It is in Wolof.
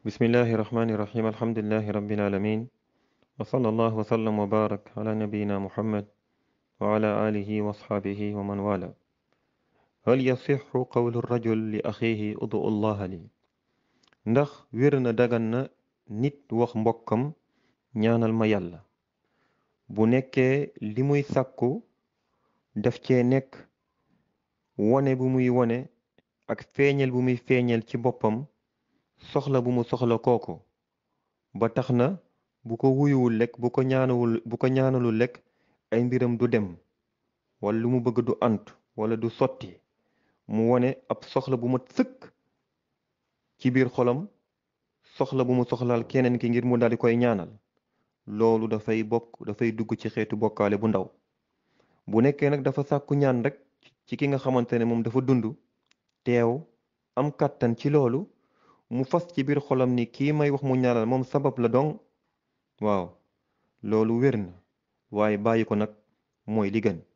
bismillahi rahmani rahim alhamdulillahi rabbil alamin wa sallallahu wa sallam wa barak ala nabiyina muhammad wa ala alihi wa asxaabihi wa man wala hal yasixu qawlu rajul li axihi udu allaha li ndax wér na dagan na nit wax mbokkam ñaanal ma yàlla bu nekkee li muy sàkku def cee nekk wone bu muy wone ak feeñal bu muy feeñal ci boppam soxla bu mu soxla kooku ba tax na bu ko wuyuwul lekk bu ko ñaanawul bu ko ñaanalul lekk ay mbiram du dem wala lu mu bëgg du ant wala du sotti mu wone ab soxla bu mat sëkk ci biir xolam soxla bu mu soxlaal keneen ki ngir mu daldi koy ñaanal loolu dafay bokk dafay dugg ci xeetu bokkaale bu ndaw bu nekkee nag dafa sàkku ñaan rek ci ki nga xamante ne moom dafa dund teew am kàttan ci loolu mu fas ci biir xolam ni kii may wax mu ñaanal moom sabab la dong waaw loolu wér na waaye bàyyi ko nag mooy li gën